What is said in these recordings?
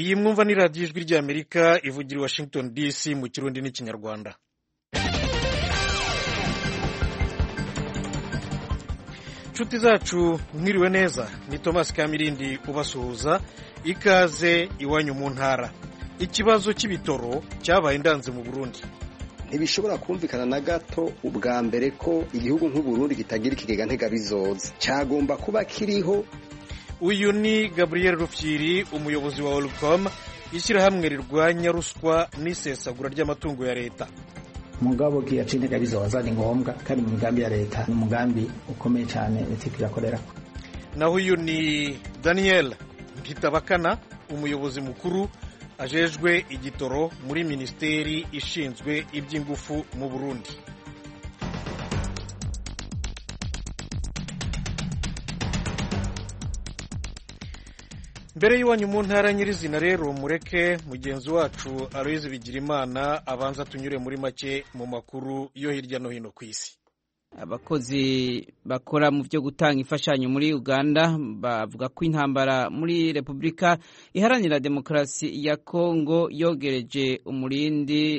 iyi mwumva ni radiyo ijwi ry'amerika ivugira i washington dc mu kirundi n'ikinyarwanda inshuti zacu mwiriwe neza ni thomas kamirindi ubasuhuza ikaze iwanyu mu ntara ikibazo cy'ibitoro cyabaye indanze mu burundi ntibishobora kumvikana na gato ubwa mbere ko igihugu nk'uburundi kitagira ikigega ntegabizoza cyagomba kuba kiriho uyu ni gabriel rufyiri umuyobozi wa olcom ishyirahamwe rirwanya ruswa n'isesagura ry'amatungo ya leta mugabo kiyaca intega bizoza ni ngombwa kandi mu migambi ya leta ni umugambi ukomeye cyane leta irakorera naho uyu ni daniel mpitabakana umuyobozi mukuru ajejwe igitoro muri minisiteri ishinzwe iby'ingufu mu burundi mbere y'iwanyu mu ntara nyirizina rero mureke mugenzi wacu aloyizi bigirimana abanza tunyure muri make mu makuru yo hirya no hino ku isi abakozi bakora mu byo gutanga imfashanyo muri uganda bavuga ko intambara muri repubulika iharanira demokarasi ya kongo yogereje umurindi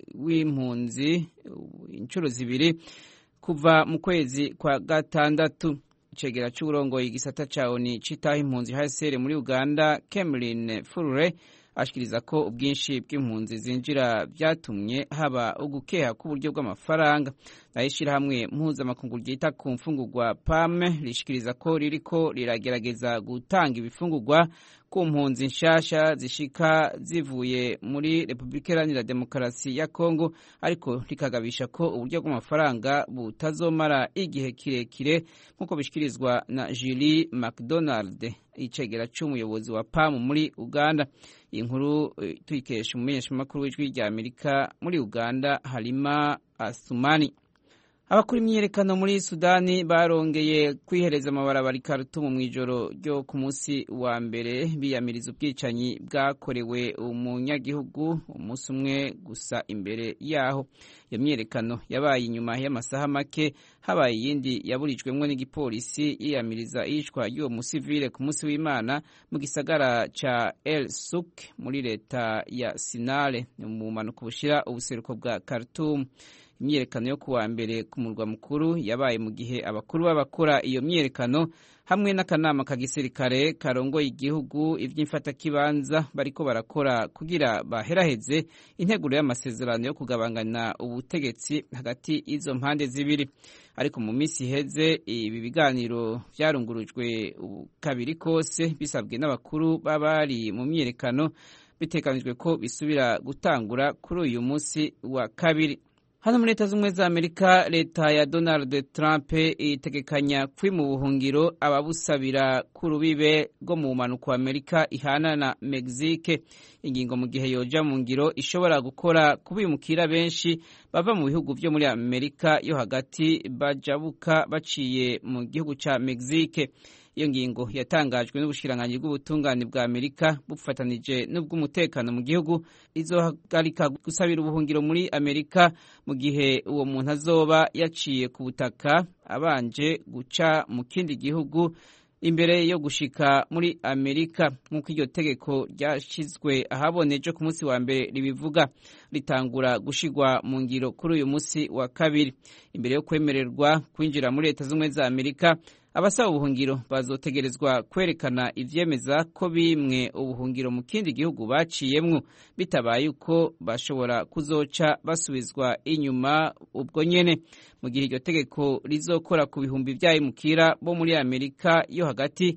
w'impunzi inshuro zibiri kuva mu kwezi kwa gatandatu icegera cy'uburongoye igisata cya oni citaho impunzi hsr muri uganda cameron furure ashikiriza ko ubwinshi bw'impunzi zinjira byatumye haba ugukeha k'uburyo bw'amafaranga nayo ishyirahamwe mpuzamakungu ryita ku mfungurwa pame rishikiriza ko ririko riragerageza gutanga ibifungurwa ku mpunzi nshasha zishika zivuye muri repubulika iharanira demokarasi ya kongo ariko rikagabisha ko uburyo bw'amafaranga butazomara igihe kirekire nk'uko bishikirizwa na julie mcdonald icegera cy'umuyobozi wa pamu muri uganda iyi nkuru tuyikesha umumenyeshamakuru w'ijwi rya amerika muri uganda harima asumani abakora imyiyerekano muri sudani barongeye kwihereza amabarabara i Khartoum mu ijoro ryo ku munsi wa mbere biyamiriza ubwicanyi bwakorewe umunyagihugu umunsi umwe gusa imbere yaho iyo myiyerekano yabaye inyuma y'amasaha make habaye iyindi yaburijwemo n'igipolisi yiyamiriza iyicwa ry'uwo musivile ku munsi w'imana mu gisagara ca el suk muri leta ya sinale mu bumanuko bushira ubuseruko bwa Khartoum imyiyerekano yo kuwa mbere ku murwa mukuru yabaye mu gihe abakuru b'abakora iyo myiyerekano hamwe n'akanama ka gisirikare karongoye igihugu iby'imfatakibanza bariko barakora kugira baheraheze integuro y'amasezerano yo kugabangana ubutegetsi hagati y'izo mpande zibiri ariko mu minsi iheze ibi biganiro byarungurujwe kabiri kose bisabwe n'abakuru b'abari mu myiyerekano biteganijwe ko bisubira gutangura kuri uyu munsi wa kabiri hano muri leta z'ubumwe za amerika leta ya donald trump itegekanya kwi mu buhungiro ababusabira ku rubibe rwo mu bumanuko wa amerika ihana na mexique ingingo mu gihe yoja mu ngiro ishobora gukora kubimukira benshi bava mu bihugu byo muri amerika yo hagati bajabuka baciye mu gihugu ca mexique iyo ngingo yatangajwe n'ubushikiranganji bw'ubutungane bwa amerika bufatanije n'ubw'umutekano mu gihugu izohagarika gusabira ubuhungiro muri amerika mu gihe uwo muntu azoba yaciye ku butaka abanje guca mu kindi gihugu imbere yo gushika muri amerika nk'uko iryo tegeko ryashyizwe ahaboneje ku munsi wa mbere ribivuga ritangura gushigwa mu ngiro kuri uyu munsi wa kabiri imbere yo kwemererwa kwinjira muri leta z'ubumwe za amerika abasaba ubuhungiro bazotegerezwa kwerekana ivyemeza ko bimwe ubuhungiro mu kindi gihugu baciyemwo bitabaye uko bashobora kuzoca basubizwa inyuma ubwo nyene mu gihe iryo tegeko rizokora ku bihumbi vy'abimukira bo muri amerika yo hagati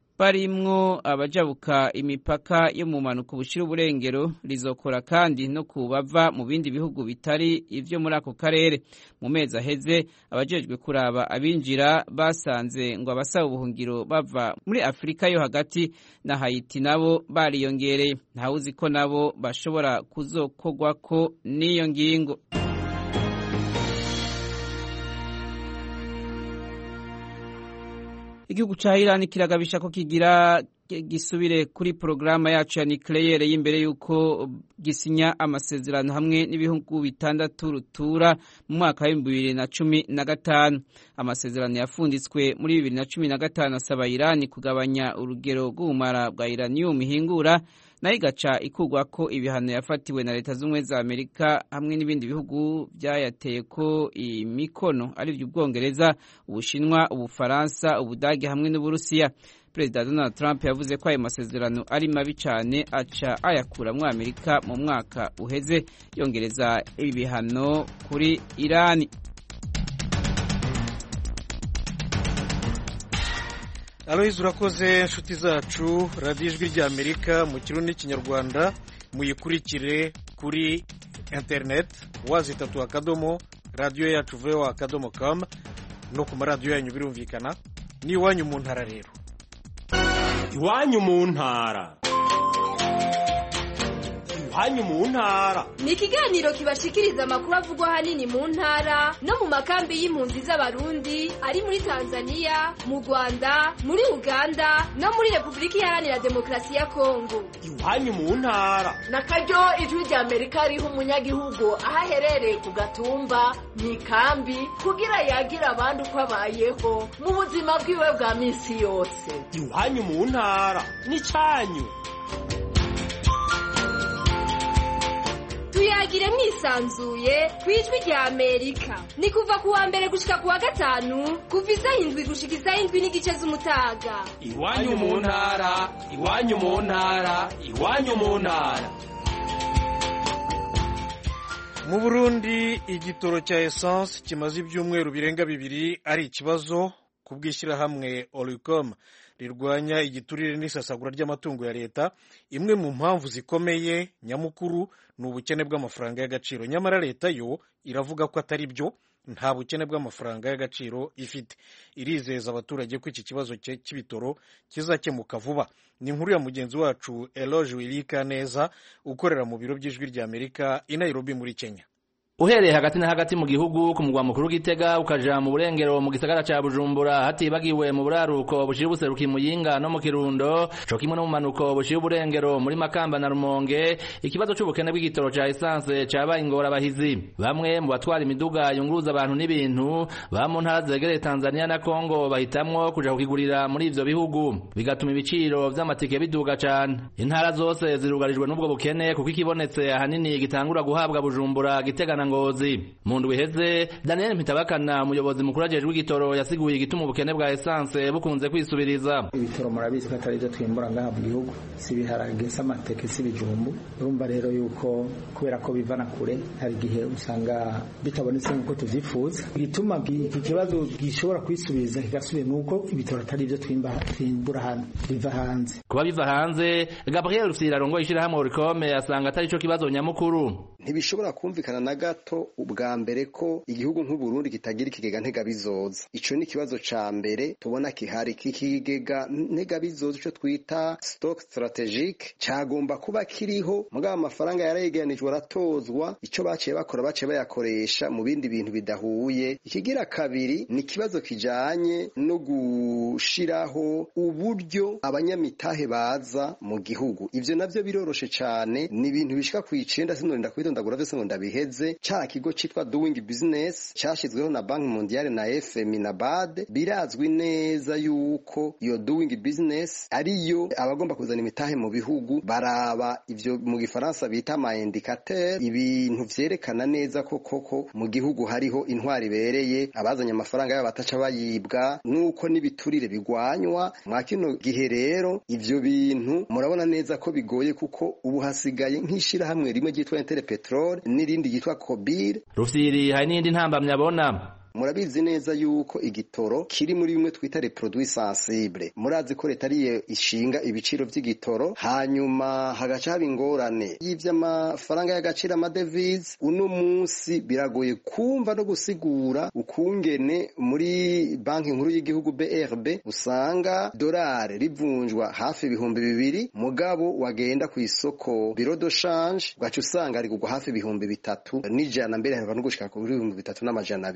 barimwo abajabuka imipaka yo mu mpanuka bushira uburengero rizokora kandi no ku bava mu bindi bihugu bitari ivyo muri ako karere mu mezi aheze abajejwe kuraba abinjira basanze ngo abasaba ubuhungiro bava muri afurika yo hagati na hayiti nabo bariyongereye ntawuzi ko nabo bashobora kuzokogwako n'iyo ngingo igihugu ca Iran kiragabisha ko kigira gisubire kuri porogaramu yacu ya nucleaire y'imbere y'uko gisinya amasezerano hamwe n'ibihugu bitandatu rutura mu mwaka w'ibihumbi bibiri na cumi na gatanu amasezerano yafunditswe muri bibiri na cumi na gatanu asaba irani kugabanya urugero rw'ubumara bwa iranium ihingura nayo igaca ikugwa ko ibihano yafatiwe na leta z'ubumwe za amerika hamwe n'ibindi bihugu byayateye ko imikono aribyo ubwongereza ubushinwa ubufaransa ubudage hamwe n'uburusiya perezida donald trump yavuze ko ayo masezerano ari mabi cyane aca ayakura muri amerika mu mwaka uheze yongereza ibi bihano kuri irani aloyizi urakoze inshuti zacu radiyo ijwi ry'amerika mu kirundi n'ikinyarwanda muyikurikire kuri interineti wazi itatu akadomo radiyo yacu vewa akadomo kamu no ku maradiyo yanyu birumvikana n'iwanyu mu ntara rero iwanyu mu ntara iwanyu mu ntara ni ikiganiro kibashikiriza amakuru avugwa ahanini mu ntara no mu makambi y'impunzi z'abarundi ari muri tanzania mu rwanda muri uganda no muri repubulika iharanira demokarasi ya kongo iwanyu mu ntara na karyo ijwi rya amerika riha umunyagihugu aho aherereye ku gatumba mu ikambi kugira yagira abandi uko abayeho mu buzima bwiwe bwa minsi yose iwanyu mu ntara n'icyanyu tuyagire mwisanzuye ku ijwi rya amerika ni kuva ku wa mbere gushika ku wa gatanu kuva isaha indwi gushika isaha indwi n'igice z'umutaga iwanyu mu ntara iwanyu mu ntara iwanyu mu ntara mu burundi igitoro cya esanse kimaze ibyumweru birenga bibiri ari ikibazo ku bw'ishyirahamwe oricom rirwanya igiturire n'isasagura ry'amatungo ya leta imwe mu mpamvu zikomeye nyamukuru ni ubukene bw'amafaranga y'agaciro nyamara leta yo iravuga ko atari byo nta bukene bw'amafaranga y'agaciro ifite irizeza abaturage ko iki kibazo cy'ibitoro kizakemuka vuba ni inkuru ya mugenzi wacu eloge wirika neza ukorera mu biro by'ijwi ry'amerika i nairobi muri kenya uhereye hagati na hagati mu gihugu ku mugwa mukuru w'igitega ukaja mu burengero mu gisagara ca bujumbura hatibagiwe mu buraruko bushira ubuseruki muyinga no mu kirundo co kimwe no mu manuko bushira uburengero muri makamba na rumonge ikibazo c'ubukene bw'igitoro ca esanse cabaye ingorabahizi bamwe mu batwara imiduga yunguruza abantu n'ibintu ba mu ntara zegereye tanzania na kongo bahitamwo kuja kukigurira muri ivyo bihugu bigatuma ibiciro vy'amatike biduga cane intara zose zirugarijwe n'ubwo bukene kuko ikibonetse ahanini gitangura guhabwa bujumbura gitega na ngozi mu ndwi iheze daniel mpitabakana umuyobozi mukuru ajejwe igitoro yasiguye igituma ubukene bwa esanse bukunze kwisubiriza ibitoro murabizi ko atari byo twimbura ngaha mu gihugu si ibiharage si amateke si ibijumbu urumva rero yuko kubera ko bivana kure hari igihe usanga bitabonetse nk'uko tuvyifuza igituma iki kibazo gishobora kwisubiriza kigasubira ni uko ibitoro atari byo twimbura hano biva hanze kuba biva hanze gabriel rufyira arongoye ishirahamwe orikome asanga atari co kibazo nyamukuru ntibishobora kumvikana na gato ubwa mbere ko igihugu nk'uburundi kitagira ikigega ntegabizoza ico ni ikibazo ca mbere tubona kihari kikigega ntegabizoza ico twita stock strategique cagomba kuba kiriho mugabo amafaranga yarayegeranijwe aratozwa ico baciye bakora baciye bayakoresha mu bindi bintu bidahuye ikigira kabiri ni ikibazo kijanye no gushiraho uburyo abanyamitahe baza mu gihugu ivyo navyo biroroshe cane ni ibintu bishika kw'icenda sinorinda kubitondagura vyose ngo ndabiheze ca kigo citwa doing business cashizweho na banki mondiale na fmi na bad birazwi neza yuko iyo doing business ariyo abagomba kuzana imitahe mu bihugu baraba ivyo mu gifaransa bita ama indicateur ibintu vyerekana neza ko koko mu gihugu hariho intwari ibereye abazanye amafaranga yabo bataca bayibwa nuko n'ibiturire bigwanywa mwa kino gihe rero ivyo bintu murabona neza ko bigoye kuko ubu hasigaye nk'ishirahamwe rimwe ryitwa Inter Petrol n'irindi ryitwa Kobir rufyiri hari n'indi ntambamyi abona murabizi neza yuko igitoro kiri muri bimwe twita reproduit sensible murazi ko leta ariyo ishinga ibiciro vy'igitoro hanyuma hagaca haba ingorane y'ivy'amafaranga y'agaciro amadevize uno munsi biragoye kumva no gusigura ukungene muri banki nkuru y'igihugu BRB usanga dolari rivunjwa hafi ibihumbi bibiri mugabo wagenda ku isoko biro de change ugaca usanga rigugwa hafi ibihumbi bitatu n'ijana mbere hava no gushika kuri ibihumbi bitatu n'amajana abiri ibi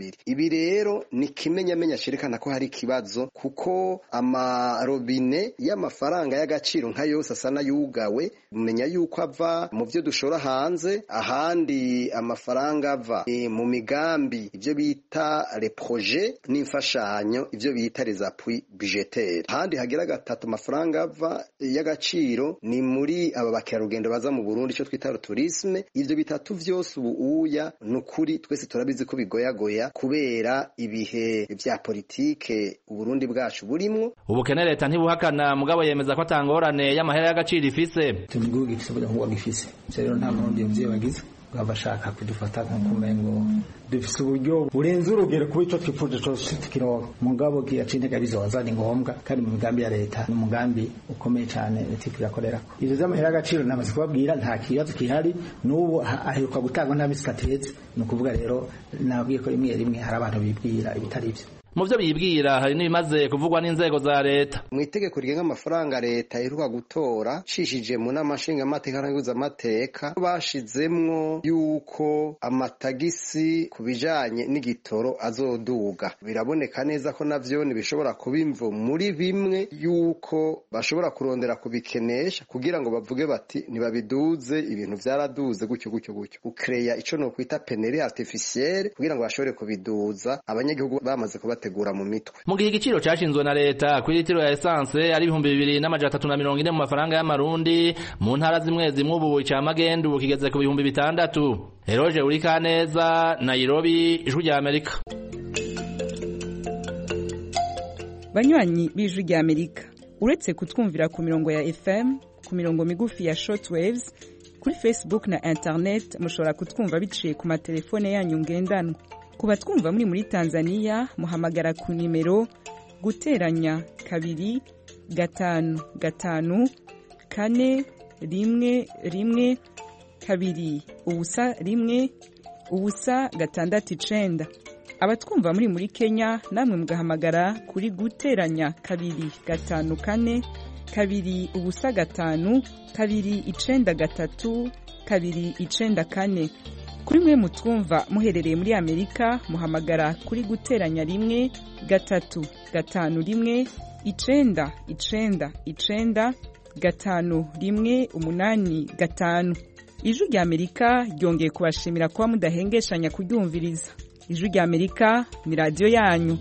ibi rero ni kimenyamenya cerekana ko hari ikibazo kuko amarobine y'amafaranga y'agaciro nka yose asa n'ayugawe mumenya yuko ava mu byo dushora hanze ahandi amafaranga ava e, mu migambi ibyo bita reproje n'imfashanyo ibyo bita les appuis budgetaires ahandi hagira gatatu amafaranga ava y'agaciro ni muri aba bakerarugendo baza mu Burundi icyo twita tourisme ivyo bitatu vyose ubu uya nukuri twese turabizi ko bigoyagoya kubera ibihe vya politike uburundi bwacu burimwo ubukene leta ntibuhakana mugabo yemeza ko atangorane y'amahera y'agaciro ifise turi igihugu gifise uburyo nk'ubwo gifise ivyo rero nta murundi yumvye bagize baba bashaka kudufata nk'ukumengo dufise uburyo burenze urugero kuba ico twipfuje cose tukironka mugabo kiyaca intege bizoza ni ngombwa kandi mu migambi ya leta ni umugambi ukomeye cane leta iriko irakorerako ivyo vy'amahera y'agaciro namaze kubabwira nta kibazo kihari n'ubu aheruka gutangwa nta misi kateze ni ukuvuga rero nababwiye ko rimwe rimwe hari abantu bibwira ibitari ivyo mu byo bibwira hari n'ibimaze kuvugwa n'inzego za leta mu itegeko rigenga amafaranga leta iheruka gutora cishije mu nama nshingamateka n'amateka bashizemwo yuko amatagisi ku bijanye n'igitoro azoduga biraboneka neza ko navyo bishobora kuba imvo muri bimwe yuko bashobora kurondera kubikenesha kugira ngo bavuge bati ntibabiduze ibintu vyaraduze gutyo gutyo gutyo gukereya ico nokwita peneri artificielle kugira ngo bashobore kubiduza abanyagihugu bamaze kubata bategura mu mitwe mu gihe igiciro cashinzwe na leta kuri litiro ya esanse ari ibihumbi bibiri n'amajana atatu na mirongo ine mu mafaranga y'amarundi mu ntara zimwe zimwe ubu ica magendu kigeze ku bihumbi bitandatu eroje uri kaneza nairobi ijwi rya amerika banywanyi b'ijwi rya amerika uretse kutwumvira ku mirongo ya fm ku mirongo migufi ya shortwaves kuri facebook na internet mushobora kutwumva biciye ku matelefone yanyu ngendanwa ku batwumva muri muri tanzania muhamagara ku nimero guteranya kabiri gatanu gatanu kane rimwe rimwe kabiri ubusa rimwe ubusa gatandatu icenda abatwumva muri muri kenya namwe mugahamagara kuri guteranya kabiri gatanu kane kabiri ubusa gatanu kabiri icenda gatatu kabiri icenda kane kuri mwe mutwumva muherereye muri amerika muhamagara kuri guteranya rimwe gatatu gatanu rimwe icenda icenda icenda gatanu rimwe umunani gatanu ijwi rya amerika ryongeye kubashimira kuba mudahengeshanya kuryumviriza ijwi rya amerika ni radiyo yanyu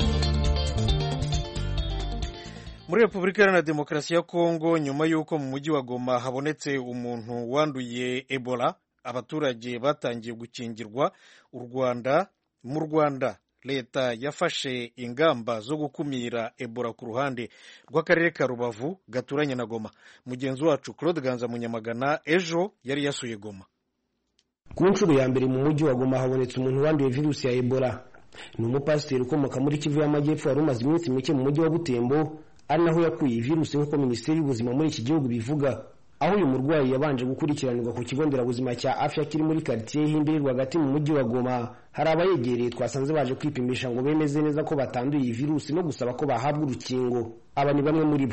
muri repubulika iharanira demokarasi ya kongo nyuma y'uko mu mujyi wa goma habonetse umuntu wanduye ebola abaturage batangiye gukingirwa u rwanda mu rwanda leta yafashe ingamba zo gukumira ebola ku ruhande rw'akarere ka rubavu gaturanye na goma mugenzi wacu claude ganza munyamagana ejo yari yasuye goma ku nshuro ya mbere mu mujyi wa goma habonetse umuntu wanduye virusi ya ebola ni umupasiteri ukomoka muri kivu y'amajyepfo wari umaze iminsi mike mu mujyi wa butembo ari naho yakuye iyi virusi nk'uko minisiteri y'ubuzima muri iki gihugu bivuga aho uyu murwayi yabanje gukurikiranirwa ku kigo nderabuzima cya afya kiri muri karitsiye y'indiri rwagati mu mujyi wa goma hari abayegereye twasanze baje kwipimisha ngo bemeze neza ko batanduye iyi virusi no gusaba ko bahabwa urukingo aba ni bamwe muri bo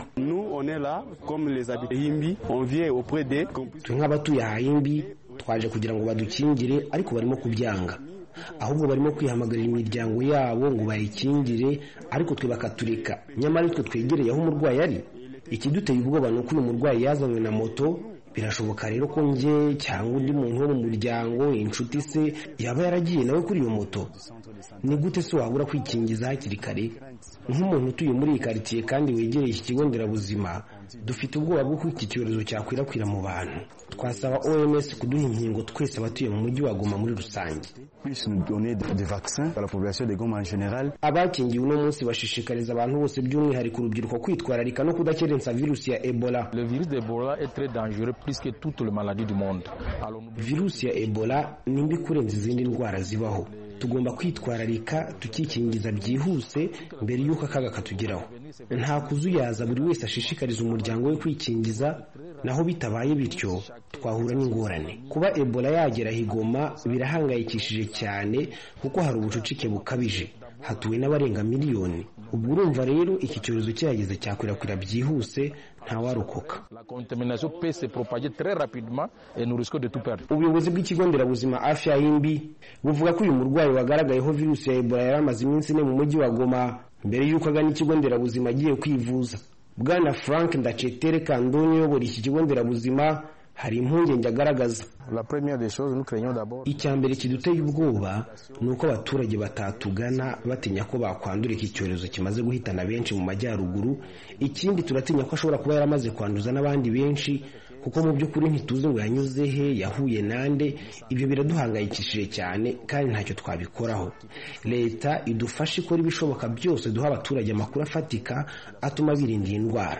twe nk'abatuye ahahimbi twaje kugira ngo badukingire ariko barimo kubyanga ahubwo barimo kwihamagarira imiryango yabo ngo bayikingire ariko twe bakatureka nyamara twe twegereye aho umurwayi ari ikiduteye ubwoba ni uko uyu murwayi yazanywe na moto birashoboka rero ko njye cyangwa undi muntu wo mu muryango inshuti se yaba yaragiye nawe kuri iyo moto ni gute se wabura kwikingiza hakiri kare nk'umuntu utuye muri iyi karitsiye kandi wegereye iki kigo nderabuzima dufite ubwoba bw'uko iki cyorezo cyakwirakwira mu bantu twasaba oms kuduha inkingo twese abatuye mu mujyi wa goma muri rusange abakingiwe uno munsi bashishikariza abantu bose by'umwihariko urubyiruko kwitwararika no kudakerensa virusi ya ebola virusi ya ebola ni mbi kurenza izindi ndwara zibaho tugomba kwitwararika tukikingiza byihuse mbere y'uko akaga katugeraho nta kuzuyaza buri wese ashishikariza umuryango we kwikingiza naho bitabaye bityo twahura n'ingorane kuba ebola yagera higoma birahangayikishije cyane kuko hari ubucucike bukabije hatuwe n'abarenga miliyoni ubwo urumva rero iki cyorezo cyahageze cyakwirakwira byihuse ntawarokoka ubuyobozi bw'ikigo nderabuzima afya y'imbi buvuga ko uyu murwayi wagaragayeho virusi ya ebola yari amaze iminsi ine mu mujyi wa goma mbere y'uko agana ikigo nderabuzima agiye kwivuza bwana frank ndacetere kandoni uyobora iki kigo nderabuzima hari impungenge agaragaza icya mbere kiduteye ubwoba ni uko abaturage batatugana batinya ko bakwandura iki cyorezo kimaze guhitana benshi mu majyaruguru ikindi turatinya ko ashobora kuba yaramaze kwanduza n'abandi benshi kuko mu by'ukuri ntituzi ngo yanyuze he yahuye nande ibyo biraduhangayikishije cyane kandi ntacyo twabikoraho leta idufashe ikora ibishoboka byose duha abaturage amakuru afatika atuma birinda iyi ndwara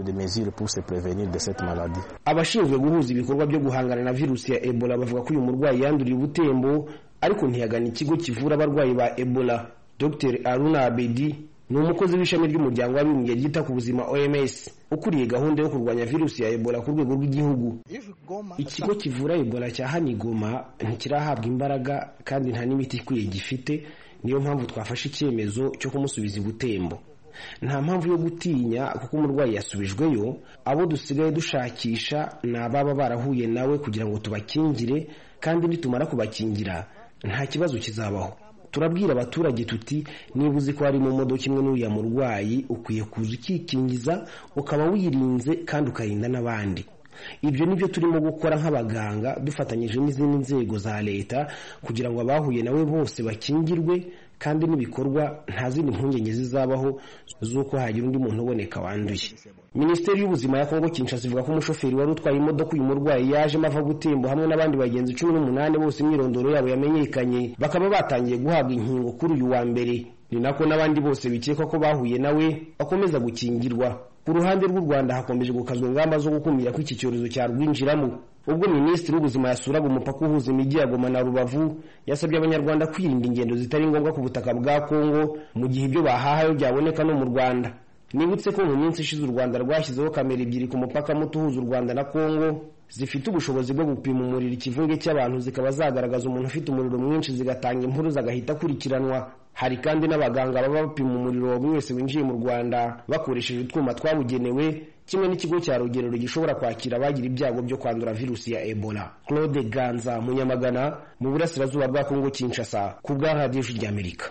abashinzwe guhuza ibikorwa byo guhangana na virusi ya ebola bavuga ko uyu murwayi yanduriye ubutembo ariko ntiyagana ikigo kivura abarwayi ba ebola dr aruna abedi ni umukozi w'ishami ry'umuryango w'abibumbye ryita ku buzima oms ukuriye gahunda yo kurwanya virusi ya ebola ku rwego rw'igihugu ikigo kivura ebola cya hanigoma ntikirahabwa imbaraga kandi nta n'imiti ikwiye gifite niyo mpamvu twafashe icyemezo cyo kumusubiza ibutembo nta mpamvu yo gutinya kuko umurwayi yasubijweyo abo dusigaye dushakisha ni ababa barahuye nawe kugira ngo tubakingire kandi nitumara kubakingira nta kibazo kizabaho turabwira abaturage tuti niba uzi ko hari mu modoka imwe n'uriya murwayi ukwiye kuza ukikingiza ukaba wirinze kandi ukarinda n'abandi ibyo ni byo turimo gukora nk'abaganga dufatanyije n'izindi nzego za leta kugira ngo abahuye nawe bose bakingirwe kandi n'ibikorwa nta zindi mpungenge zizabaho z'uko hagira undi muntu uboneka wanduye minisiteri y'ubuzima ya kongo kinshasa ivuga ko umushoferi wari utwaye imodoka uyu murwayi yajemo ava gutembo hamwe n'abandi bagenzi cumi n'umunani bose imyirondoro yabo yamenyekanye bakaba batangiye guhabwa inkingo kuri uyu wa mbere ni nako n'abandi bose bikekwa ko bahuye nawe bakomeza gukingirwa ku ruhande rw'u rwanda hakomeje gukazwa ingamba zo gukumira ko iki cyorezo cyarwinjiramo ubwo minisitiri w'ubuzima yasuraga umupaka uhuza imijyi ya goma na rubavu yasabye abanyarwanda kwirinda ingendo zitari ngombwa ku butaka bwa kongo mu gihe ibyo bahahayo byaboneka no mu rwanda nibutse ko mu minsi ishize u rwanda rwashyizeho kamera ebyiri ku mupaka muto uhuza u rwanda na kongo zifite ubushobozi bwo gupima umuriro ikivunge cy'abantu zikaba zagaragaza umuntu ufite umuriro mwinshi zigatanga impuruza agahita akurikiranwa hari kandi n'abaganga baba bapima umuriro wa buri wese winjiye mu rwanda bakoresheje utwuma twabugenewe kimwe n'ikigo cya rugerero gishobora kwakira abagira ibyago byo kwandura virusi ya ebola claude ganza munyamagana mu burasirazuba bwa kongo kinshasa ku bwa radiyo ry'amerika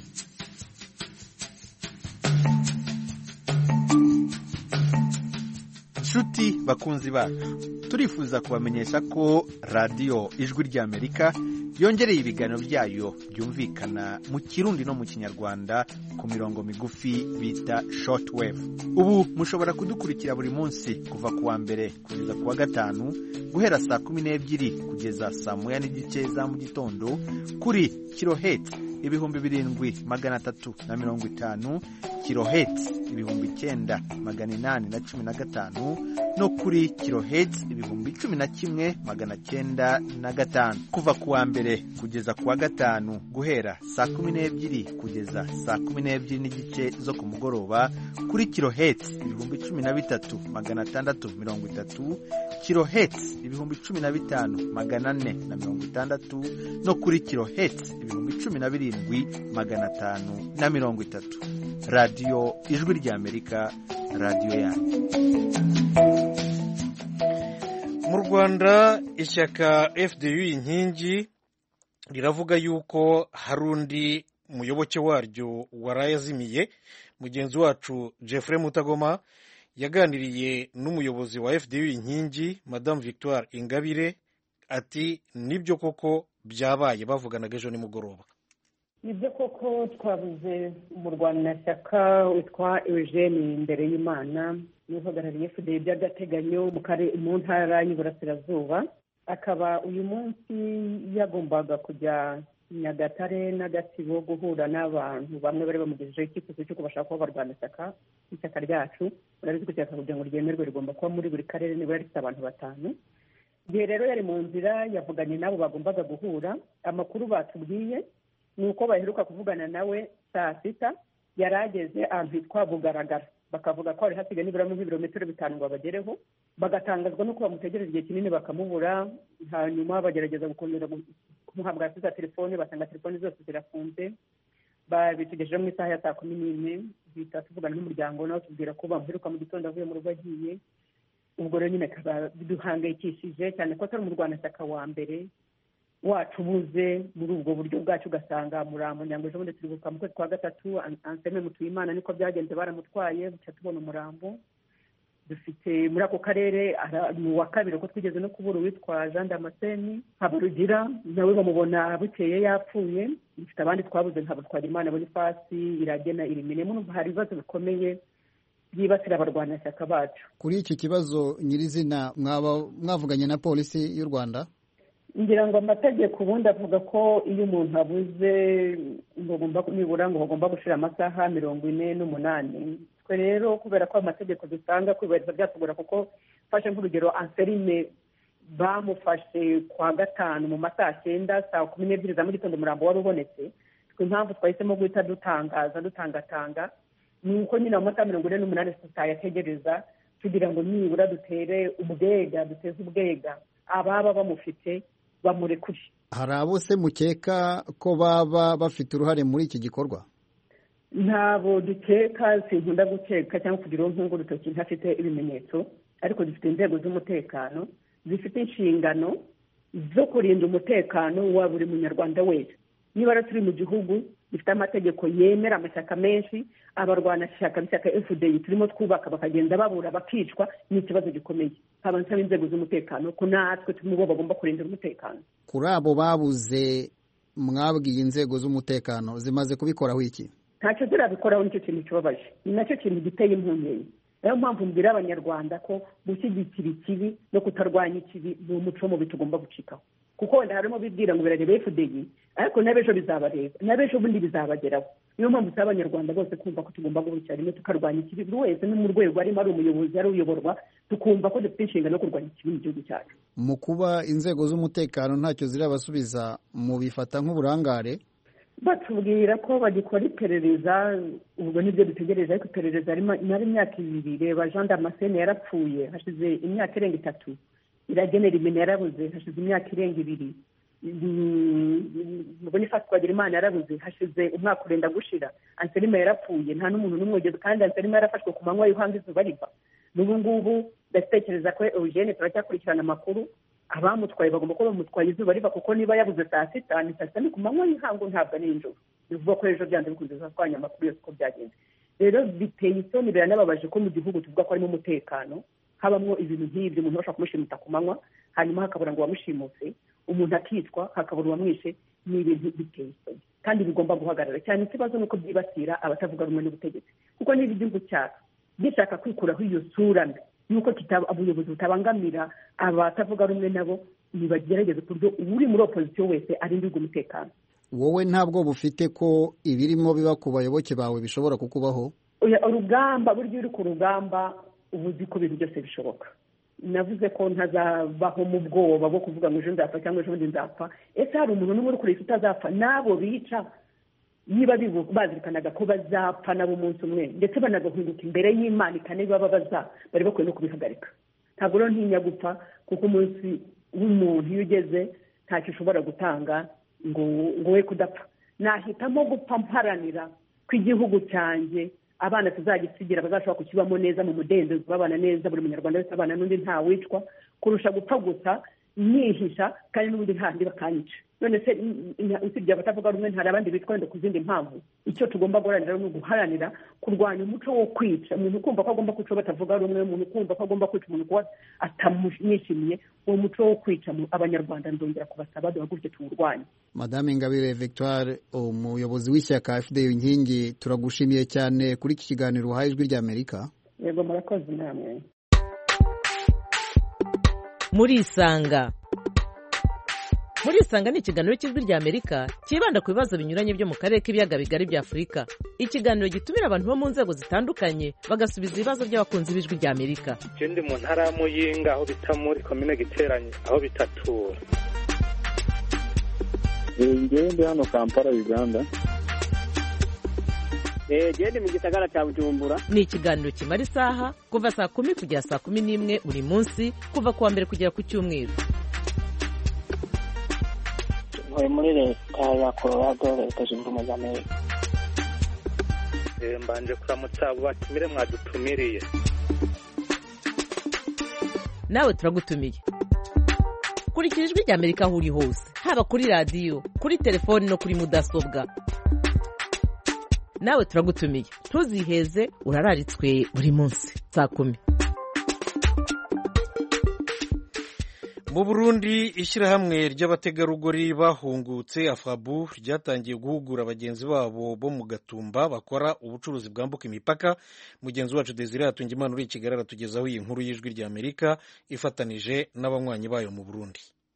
nshuti bakunzi bacu turifuza kubamenyesha ko radiyo ijwi ry'amerika yongereye ibiganiro byayo byumvikana mu kirundi no mu kinyarwanda ku mirongo migufi bita shortwave ubu mushobora kudukurikira buri munsi kuva ku wa mbere kugeza ku wa gatanu guhera saa kumi n'ebyiri kugeza saa moya n'igice za mu gitondo kuri kiloheti ibihumbi birindwi magana atatu na mirongo itanu kiloheti ibihumbi icyenda magana inani na cumi na gatanu no kuri kiloheti ibihumbi cumi na kimwe magana cyenda na gatanu kuva ku wa mbere kugeza ku wa gatanu guhera saa kumi n'ebyiri kugeza saa kumi n'ebyiri n'igice zo ku mugoroba kuri kiloheti ibihumbi cumi na bitatu magana atandatu mirongo itatu kiloheti ibihumbi cumi na bitanu magana ane na mirongo itandatu no kuri kiloheti ibihumbi cumi na birindwi magana atanu na mirongo itatu radiyo ijwi ry'amerika radiyo yanyu mu rwanda ishyaka fdu inkingi riravuga yuko hari undi muyoboke waryo warayazimiye mugenzi wacu jeffrey mutagoma yaganiriye n'umuyobozi wa fdu inkingi madamu victoire ingabire ati nibyo koko byabaye bavuganaga ejo nimugoroba nibyo koko twabuze umurwanashyaka witwa eugene imbere y'imana n'uhagarariye fda by'agateganyo mu ntara y'uburasirazuba akaba uyu munsi yagombaga kujya nyagatare n'agatsibo guhura n'abantu bamwe bari bamugejejeho icyifuzo cy'uko bashaka kuba barwanashyaka ishyaka ryacu urabizi ko ishyaka kugira ngo ryemerwe rigomba kuba muri buri karere nibura rifite abantu batanu igihe rero yari mu nzira yavuganye n'abo bagombaga guhura amakuru batubwiye ni uko baheruka kuvugana nawe saa sita yari ageze ahantu hitwa bugaragara bakavuga ko hari hasigaye nibura nk'ibirometero bitanu ngo bagereho bagatangazwa n'uko bamutegereje igihe kinini bakamubura hanyuma bagerageza gukomeza kumuhabwa za telefone basanga telefone zose zirafunze babitugejeje mu isaha ya saa kumi n'imwe duhita tuvugana n'umuryango nawe tubwira ko bamuheruka mu gitondo avuye mu rugo agiye ubwo rero nyine akaba biduhangayikishije cyane ko atari umurwanashyaka wa mbere wacu ubuze muri ubwo buryo bwacu ugasanga murambo nyango ejo bundi turibuka mu kwezi kwa gatatu anseme mutuyimana niko byagenze baramutwaye buca tubona umurambo dufite muri ako karere ni uwa kabiri ko twigeze no kubura uwitwa jean damascene habarugira nawe bamubona bukeye yapfuye dufite abandi twabuze nka batwarimana bonifasi iragena irimine murumva hari ibibazo bikomeye byibasira abarwanashyaka bacu kuri iki kibazo nyirizina mwaba mwavuganye na polisi y'u rwanda ngira ngo amategeko ubundi avuga ko iyo umuntu abuze ngo nibura ngo bagomba gushira amasaha mirongo ine n'umunani twe rero kubera ko amategeko dusanga kubahiriza byatugora kuko mfashe nk'urugero anserine bamufashe kwa gatanu mu masaha cyenda saa kumi n'ebyiri za mu gitondo umurambo wari ubonetse twe impamvu twahisemo guhita dutangaza dutangatanga ni uko nyine mu masaha mirongo ine n'umunani tutayategereza kugira ngo nibura dutere ubwega duteze ubwega ababa bamufite bamurekure hari abo se mukeka ko baba bafite uruhare muri iki gikorwa ntabwo dukeka sinkunda gukeka cyangwa kugira uwo urutoki ntafite ibimenyetso ariko dufite inzego z'umutekano zifite inshingano zo kurinda umutekano wa buri munyarwanda wese niba turi mu gihugu gifite amategeko yemera amashyaka menshi abarwanashyaka b'ishyaka fdi turimo twubaka bakagenda babura bakicwa ni ikibazo gikomeye haba nsaba inzego z'umutekano ko natwe turi mu bo bagomba kurindira umutekano kuri abo babuze mwabwiye inzego z'umutekano zimaze kubikoraho iki ntacyo zirabikoraho nicyo kintu kibabaje ni nacyo kintu giteye impungenge niyo mpamvu mbwira abanyarwanda ko gushyigikira ikibi no kutarwanya ikibi ni umuco mubi tugomba gucikaho kuko wenda harimo bibwira ngo birareba fdi ariko n'abejo bizabareba n'abejo bundi bizabageraho niyo mpamvu usaba abanyarwanda bose kumva ko tugomba guhurikira rimwe tukarwanya ikibi buri wese no mu rwego arimo ari umuyobozi ari uyoborwa tukumva ko dufite inshingano yo kurwanya ikibi mu gihugu cyacu mu kuba inzego z'umutekano ntacyo zirabasubiza mu bifata nk'uburangare batubwira ko bagikora iperereza ubwo nibyo dutegereje ariko iperereza rimara imyaka ibiri reba jean damascene yarapfuye hashize imyaka irenga itatu iragenera imena yarabuze hashize imyaka irenga ibiri bonifasi twagirimana yarabuze hashize umwaka urenda gushira anselima yarapfuye nta n'umuntu n'umwe ugeze kandi anselima yarafashwe ku manywa y'uhanga izuba riva n'ubu ngubu ndatekereza ko eugene turacyakurikirana amakuru abamutwaye bagomba kuba bamutwaye izuba riva kuko niba yabuze saa sita ni saa sita ni ku manywa y'ihangu ntabwo ari nijoro bivuga ko ejo byanze bikunze twanya amakuru yose uko byagenze rero biteye isoni biranababaje ko mu gihugu tuvuga ko harimo umutekano habamo ibintu nk'ibyo umuntu bashobora kumushimuta ku manywa hanyuma hakabura ngo uwamushimuse umuntu akicwa hakabura uwamwishe ni ibintu biteye isoni kandi bigomba guhagarara cyane ikibazo ni uko byibasira abatavuga rumwe n'ubutegetsi kuko niba igihugu cyacu gishaka kwikuraho iyo sura mbi yuko ubuyobozi butabangamira abatavuga rumwe nabo ntibagerageze ku buryo uri muri opozisiyo wese arindirwa umutekano wowe ntabwo bufite ko ibirimo biba ku bayoboke bawe bishobora kukubaho urugamba burya uri ku rugamba uba uzi ko ibintu byose bishoboka navuze ko ntazabaho mu bwoba bwo kuvuga ngo ejo nzapfa cyangwa ejo bundi nzapfa ese hari umuntu n'umwe uri kureba utazapfa n'abo bica niba bazirikanaga ko bazapfa nabo umunsi umwe ndetse banagahinduka imbere y'imana ikanibababaza bari bakwiye no kubihagarika ntabwo rero ntinya gupfa kuko umunsi w'umuntu iyo ugeze ntacyo ushobora gutanga ngo ngo we kudapfa nahitamo gupfa mparanira ko igihugu cyanjye abana tuzagisigira bazashobora kukibamo neza mu mudendezo babana neza buri munyarwanda wese abana n'undi ntawicwa kurusha gupfa gusa nihisha kandi n'ubundi ntandi bakanyica none se usibye abatavuga rumwe hari abandi bitwa wenda ku zindi mpamvu icyo tugomba guharanira ni uguharanira kurwanya umuco wo kwica umuntu ukumva ko agomba kwica batavuga rumwe umuntu ukumva ko agomba kwica umuntu kuba atamwishimiye uwo muco wo kwica abanyarwanda ndongera kubasaba duhaguruke tuwurwanye madame ingabire victoire umuyobozi w'ishyaka fda inkingi turagushimiye cyane kuri iki kiganiro uhaye ijwi ry'amerika yego murakoze namwe murisanga murisanga ni ikiganiro cy'ijwi ry'amerika cyibanda ku bibazo binyuranye byo mu karere k'ibiyaga bigari bya afurika ikiganiro gitumira abantu bo mu nzego zitandukanye bagasubiza ibibazo by'abakunzi b'ijwi ry'amerika icyo ndi mu ntara ya muyinga aho bita muri komine giteranye aho bitatura ngewe ndi hano kampala uganda genda mu gisagara cya bujumbura ni ikiganiro kimara isaha kuva saa kumi kugera saa kumi n'imwe buri munsi kuva ku wa mbere kugera ku cyumweru ntuye muri leta ya colorado leta zunze ubumwe za amerika mbanje kuramutsa abo batumire mwadutumiriye nawe turagutumiye kurikira ijwi rya amerika aho uri hose haba kuri radiyo kuri telefoni no kuri mudasobwa nawe turagutumiye ntuziheze urararitswe buri munsi saa kumi mu burundi ishyirahamwe ry'abategarugori bahungutse afabu ryatangiye guhugura bagenzi babo bo mu gatumba bakora ubucuruzi bwambuka imipaka mugenzi wacu desire hatungimana uri i kigali aratugezaho iyi nkuru y'ijwi rya amerika ifatanije n'abanywanyi bayo mu burundi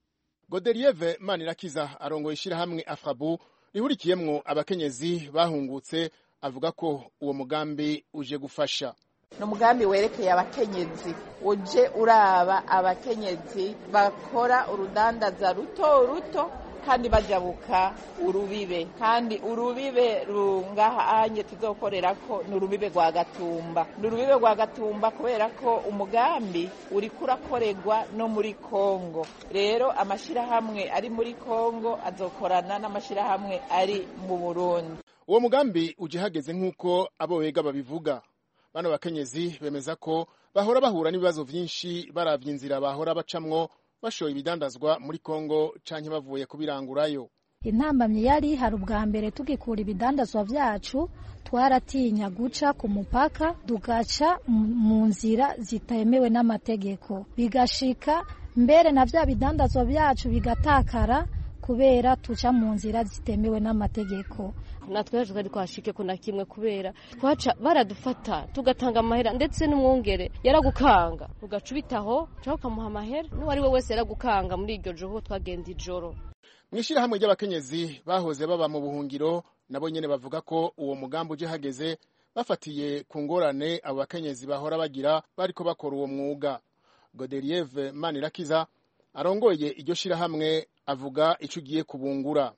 goderieve manirakiza arongoye ishyirahamwe afabu rihurikiyemwo abakenyezi bahungutse avuga ko uwo mugambi uje gufasha ni umugambi werekeye abakenyezi uje uraba abakenyezi bakora urudandaza ruto ruto kandi bajabuka urubibe kandi urubibe rungaha anye tuzokorera ko ni urubibe rwa gatumba ni urubibe rwa gatumba kubera ko umugambi uriko urakorerwa no muri kongo rero amashyirahamwe ari muri kongo azokorana n'amashyirahamwe ari mu burundi uwo mugambi uje hageze nk'uko abo wega babivuga bano bakenyezi bemeza ko bahora bahura n'ibibazo byinshi baravye inzira bahora bacamwo bashoye ibidandazwa muri kongo canke bavuye kubirangurayo intambamyi yari hari ubwa mbere tugikura ibidandazwa vyacu twaratinya guca ku mupaka tugaca mu nzira zitemewe n'amategeko bigashika mbere na vya bidandazwa vyacu bigatakara kubera tuca mu nzira zitemewe n'amategeko natwe yaje twari twashike ko na kimwe kubera twaca baradufata tugatanga amahera ndetse n'umwongere yaragukanga ugaca ubitaho cyangwa ukamuha amahera n'uwari we wese yaragukanga muri iryo joro twagenda ijoro mu ishyirahamwe ry'abakenyezi bahoze baba mu buhungiro nabo nyene bavuga ko uwo mugambi uje hageze bafatiye ku ngorane abo bakenyezi bahora bagira bariko bakora uwo mwuga goderieve manirakiza arongoye iryo shirahamwe avuga ico ugiye kubungura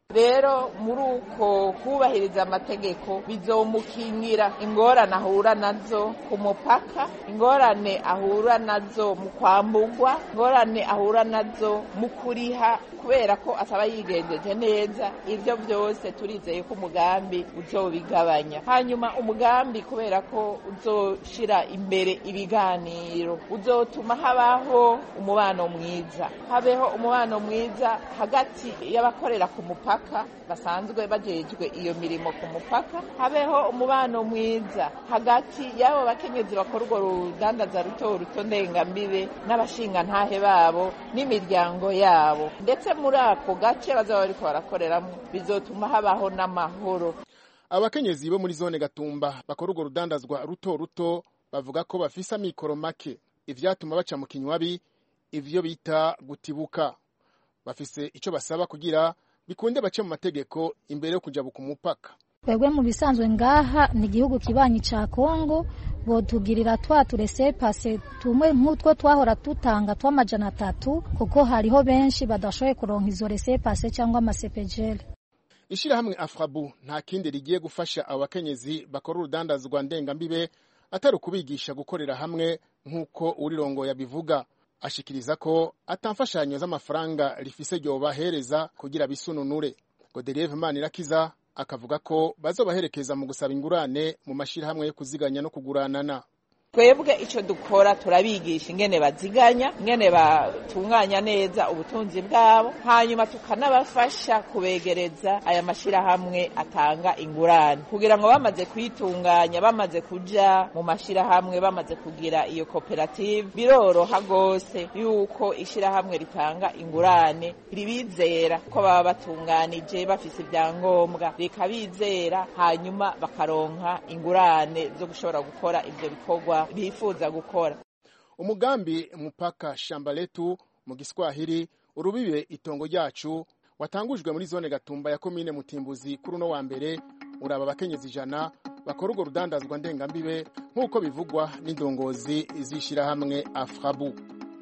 rero muri uko kubahiriza amategeko bizomukingira ingorane ahura nazo ku mupaka ingorane ahura nazo mu kwambugwa ingorane ahura nazo mu kuriha kubera ko asaba yigenjeje neza ibyo byose turizeye ko umugambi uzobigabanya hanyuma umugambi kubera ko uzoshira imbere ibiganiro uzotuma habaho umubano mwiza habeho umubano mwiza hagati y'abakorera ku mupaka basanzwe bajejwe iyo mirimo ku mupaka habeho umubano mwiza hagati y'abo bakenyezi bakora urwo rudandaza ruto ruto ndengambibe n'abashingantahe babo n'imiryango yabo ndetse muri ako gace bazaba bariko barakoreramo bizotuma habaho n'amahoro abakenyezi bo muri zone gatumba bakora urwo rudandazwa ruto ruto bavuga ko bafise amikoro make ivyatuma baca mu kinywabi ivyo bita gutibuka bafise ico basaba kugira bikunde bace mu mategeko imbere yo kujabuka umupaka twebwe mu bisanzwe ngaha ni igihugu kibanyi ca kongo botugirira twa turese pase tumwe nk'utwo twahora dutanga tw'amajana atatu kuko hariho benshi badashoboye kuronka izo rese pase cyangwa amasepejeri ishirahamwe afrabu nta kindi rigiye gufasha abo bakenyezi bakora urudandazwa ndengambibe atari ukubigisha gukorera hamwe nk'uko urirongo yabivuga ashikiriza ko atamfashanyo z'amafaranga rifise ryobahereza kugira bisununure goderieve manirakiza akavuga ko bazobaherekeza mu gusaba ingurane mu mashirahamwe yo kuziganya no kuguranana twebwe icyo dukora turabigisha ingene baziganya ingene batunganya neza ubutunzi bwabo hanyuma tukanabafasha kubegereza aya mashyirahamwe atanga ingurane kugira ngo bamaze kuyitunganya bamaze kuja mu mashyirahamwe bamaze kugira iyo koperative biroroha rwose yuko ishyirahamwe ritanga ingurane ribizera ko baba batunganije bafise ibyangombwa rikabizera hanyuma bakaronka ingurane zo gushobora gukora ibyo bikorwa bifuza gukora umugambi mupaka shamba letu mu giswahili urubibe itongo ryacu watangujwe muri zone gatumba ya komine mutimbuzi kuri uno wa mbere uraba abakenyezi ijana bakora urwo rudandazwa ndengambibe nk'uko bivugwa n'indongozi z'ishyirahamwe afrabu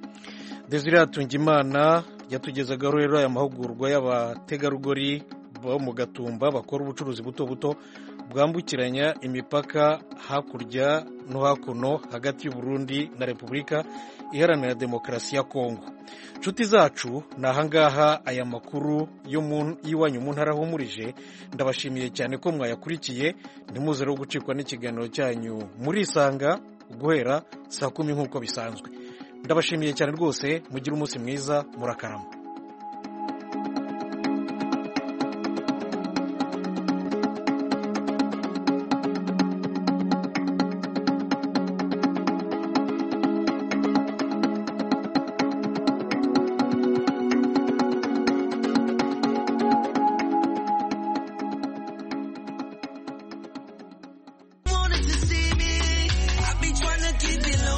desire hatungimana yatugezagaho rero aya mahugurwa y'abategarugori bo mu gatumba bakora ubucuruzi buto buto bwambukiranya imipaka hakurya no hakuno hagati y'uburundi na repubulika iharanira demokarasi ya kongo nshuti zacu ni ahangaha aya makuru y'iwanyu mu ntara ahumurije ndabashimiye cyane ko mwayakurikiye ntimuze rero gucikwa n'ikiganiro cyanyu murisanga guhera saa kumi nk'uko bisanzwe ndabashimiye cyane rwose mugire umunsi mwiza murakarama